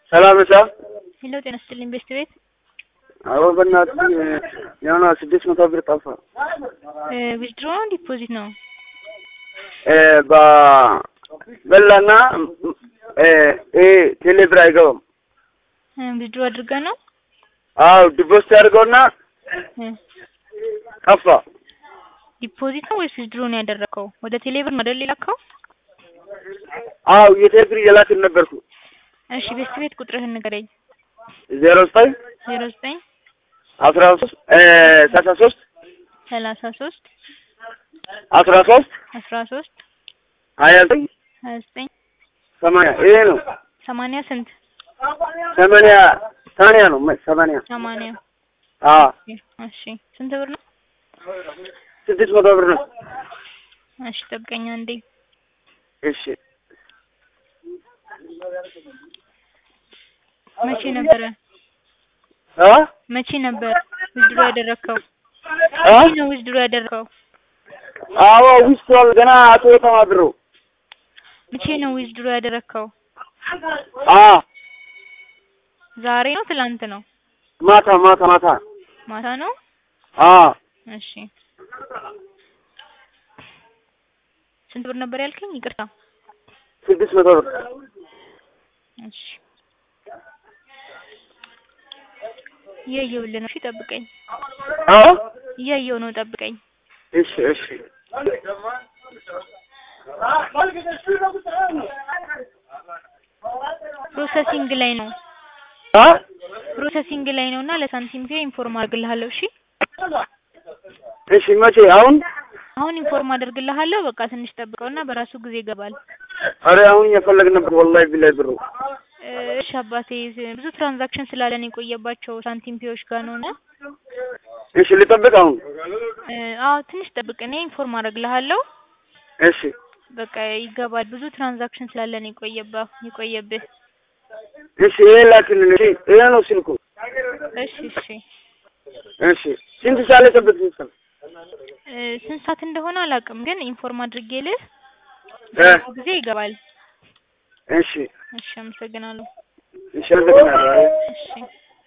ሰላም ነህ? ሄሎ ጤና ይስጥልኝ ቤስት ቤት አዎ በእናትህ የሆነ ስድስት መቶ ብር ጠፋ። ዊዝድሮ ዲፖዚት ነው? በበላና ቴሌ ብር አይገባም። ዊዝድሮ አድርገህ ነው? አዎ ዲፖዚት አድርገውና ጠፋ። ዲፖዚት ነው ወይስ ዊዝድሮ ነው ያደረከው? ወደ ቴሌ ብር ነው አይደል የላከው? አዎ የቴሌ ብር እየላክን ነበርኩ። እሺ ቤስት ቤት ቁጥርህን ንገረኝ። ዜሮ ዘጠኝ ዜሮ ዘጠኝ አስራ ሶስት ሰላሳ ሶስት ሰላሳ ሶስት አስራ ሶስት አስራ ሶስት ሀያ ዘጠኝ ሀያ ዘጠኝ ሰማንያ ይሄ ነው። ሰማንያ ስንት? ሰማንያ ሰማንያ ነው ሰማንያ ሰማንያ አዎ እሺ ስንት ብር ነው? ስድስት መቶ ብር ነው። እሺ ጠብቀኝ አንዴ። እሺ መቼ ነበረ አ መቼ ነበር ዊዝድሮ ያደረከው? አ መቼ ነው ዊዝድሮ ያደረከው? አዎ ዊስቷል ገና አቶ ተማድሮ መቼ ነው ዊዝድሮ ያደረከው? አ ዛሬ ነው ትላንት ነው? ማታ ማታ ማታ ማታ ነው? አ እሺ ስንት ብር ነበር ያልከኝ? ይቅርታ። ስድስት መቶ ብር እሺ እያየሁልህ ነው። እሺ ጠብቀኝ። አ እያየሁ ነው፣ ጠብቀኝ። እሺ እሺ ፕሮሰሲንግ ላይ ነው አ ፕሮሰሲንግ ላይ ነው እና ለሳንቲም ፔ ኢንፎርም አድርግልሃለሁ። እሺ እሺ መቼ አሁን አሁን ኢንፎርም አደርግልሃለሁ። በቃ ትንሽ ጠብቀውና በራሱ ጊዜ ይገባል። አረ አሁን እየፈለግን ነበር ወላሂ ቢላይ ብሩ እሺ አባቴ ብዙ ትራንዛክሽን ስላለን የቆየባቸው ሳንቲም ፔዎች ጋር ነው እና እሺ ልጠብቅ አሁን አዎ ትንሽ ጠብቅ። እኔ ኢንፎርም አደርግልሃለሁ። እሺ በቃ ይገባል። ብዙ ትራንዛክሽን ስላለን የቆየባ የቆየብህ። እሺ ይሄ ላክልን። እሺ ይሄ ነው ስልኩ። እሺ እሺ እሺ ስንት ሰዓት ላይ ጠብቅ ይችላል? ስንት ሰዓት እንደሆነ አላውቅም፣ ግን ኢንፎርም አድርጌልህ እ በራሱ ጊዜ ይገባል። እሺ እሺ አመሰግናለሁ። እሺ አመሰግናለሁ። እሺ